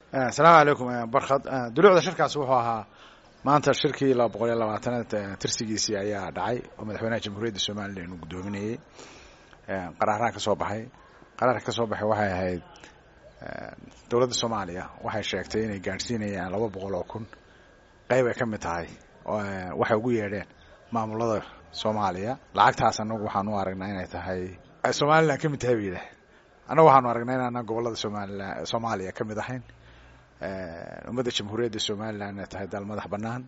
asalaamu calaykum barkhad dulucda shirkaas wuxuu ahaa maanta shirkii laba boqol iyo labaatanaad tirsigiisii ayaa dhacay oo madaxweynaha jamhuuriyadda somalilan uu guddoominayey qaraaraha ka soo baxay qaraarka ka soo baxay waxay ahayd dowladda soomaaliya waxay sheegtay inay gaadhsiinayaan laba boqol oo kun qayb ay ka mid tahay waxay ugu yeedheen maamulada soomaaliya lacagtaas annagu waxaan u aragnaa inay tahay somalilan ka mid tahay ba yidhaah annagu waxaanu aragnaa inaanaan gobollada somalilan soomaaliya ka mid ahayn ummadda jamhuuriyadda somalilan inay tahay dal madax bannaan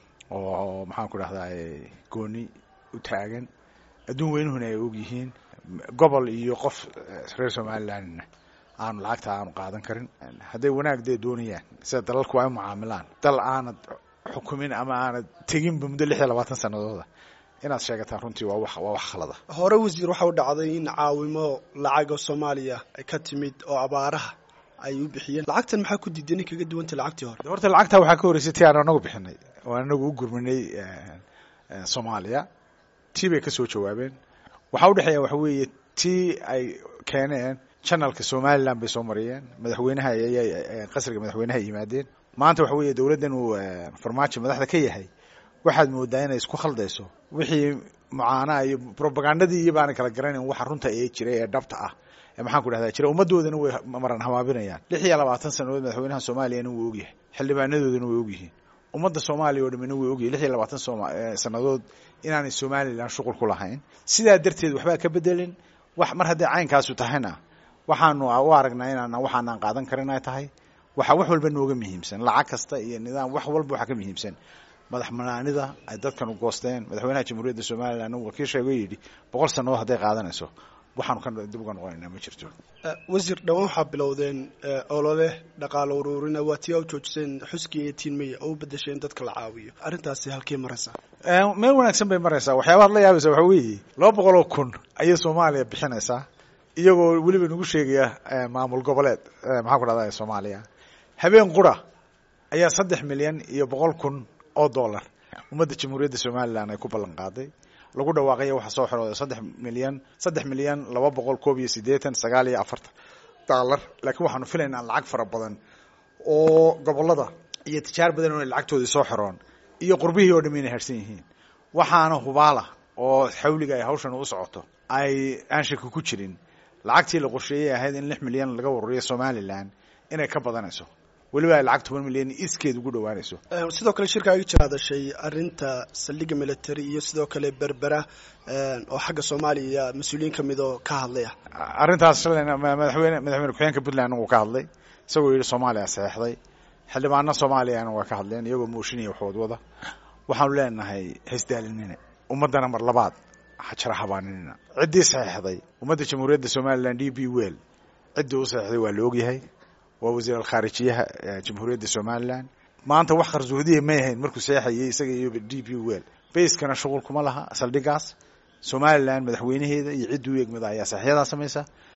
oo maxaan ku dhahdaa gooni u taagan adduun weynuhuna ay og yihiin gobol iyo qof reer somalilandna aanu lacagta aanu qaadan karin hadday wanaag dee doonayaan sida dalalku ay u mucaamilaan dal aanad xukumin ama aanad teginba muddo lix iyo labaatan sanadooda inaad sheegataan runtii waa wax waa wax khalada hore wasiir waxa u dhacday in caawimo lacaga soomaaliya ay ka timid oo abaaraha ay u bixiyeen lacagtan maxaa ku diiday nin kaga duwantay lacagtii hore horta lacagtaa waxaa ka horreysay tii aan anagu bixinay oo anagu u gurminay soomaaliya tii bay ka soo jawaabeen waxaa udhexeeya waxa weeye tii ay keeneen janalka somalilan bay soo mariyeen madaxweynaha ayay qasriga madaxweynaha ay yimaadeen maanta waxa weeye dowladdan uu farmaajo madaxda ka yahay waxaad moodaa inay isku khaldayso wixii mucaanaa iyo robagandadii iyo baana kala garanayn waxa runta ee jiray ee dhabta ah ee maxaan ku dhahdaa jira ummaddoodana way maran hamaabinayaan lix iyo labaatan sanadood madaxweynaha soomaaliyana wuu ogyahay xildhibaanadoodana way ogyihiin ummadda soomaaliya oo dhamina way ogyahay lix iyo labaatan sanadood inaanay somalilan shuqul ku lahayn sidaa darteed waxbaa ka bedelin wax mar hadday caynkaasu tahayna waxaanu u aragnaa inaan waxaanaan qaadan karin ay tahay waxa wax walba nooga muhiimsan lacag kasta iyo nidaam wax walba waxaa ka muhiimsan madax banaanida ay dadkan u goosteen madaxweynaha jamhuuriyadda somalilan uu wakiil sheego yidhi boqol sannadood hadday qaadanayso waxaanu ka dib uga noqonaynaa ma jirto wasiir dhawaan waxaa bilowdeen olole dhaqaalo uruurina waa tii u joojiseen xuskii eighteen may oo u bedesheen dadka la caawiyo arrintaasi halkey maraysaa meel wanaagsan bay maraysaa waxyaabaad la yaabaysa waxa weeye laba boqol oo kun ayay soomaaliya bixinaysaa iyagoo weliba nagu sheegaya maamul goboleed maxaan ku dhahda soomaaliya habeen qura ayaa saddex milyan iyo boqol kun oo dollar ummadda jamhuuriyadda somalilan ay ku ballan qaaday lagu dhawaaqaya waxaa soo xirooday saddex milyan saddex milyan laba boqol koob iyo siddeetan sagaal iyo afartan dollar laakiin waxaanu filaynaa lacag fara badan oo gobollada iyo tijaar badan oo lacagtoodii soo xiroon iyo qurbihii oo dham inay harsan yihiin waxaana hubaala oo xawliga ay hawshan u socoto ay aan shaki ku jirin lacagtii la qorsheeyey ahayd in lix milyan laga waruriyo somalilan inay ka badanayso weliba ay lacag toban milyan iskeed ugu dhawaanayso sidoo kale shirka aga jira hadashay arrinta saldhigga military iyo sidoo kale berbera oo xagga soomaaliya mas-uuliyiin kamid oo ka hadlaya arrintaas shalayna madaxweyne madaxweyne ku-xigeenka puntland uu ka hadlay isagoo yidhi soomaaliya saxeixday xildhibaano soomaaliyana waa ka hadleen iyagoo mooshinaya waxood wada waxaanu leenahay haysdaalinina ummaddana mar labaad hajara habaaninina ciddii saxeixday ummadda jamhuuriyadda somalilan d b well ciddii u saxeixday waa la ogyahay waa wasiir alkhaarijiyaha jamhuuriyadda somalilan maanta wax qarsoodiya may ahayn markuu seexayay isaga iyo d b well bayskana shuqul kuma laha saldhigaas somalilan madaxweynaheeda iyo ciddii u egmada ayaa saxyadaa samaysa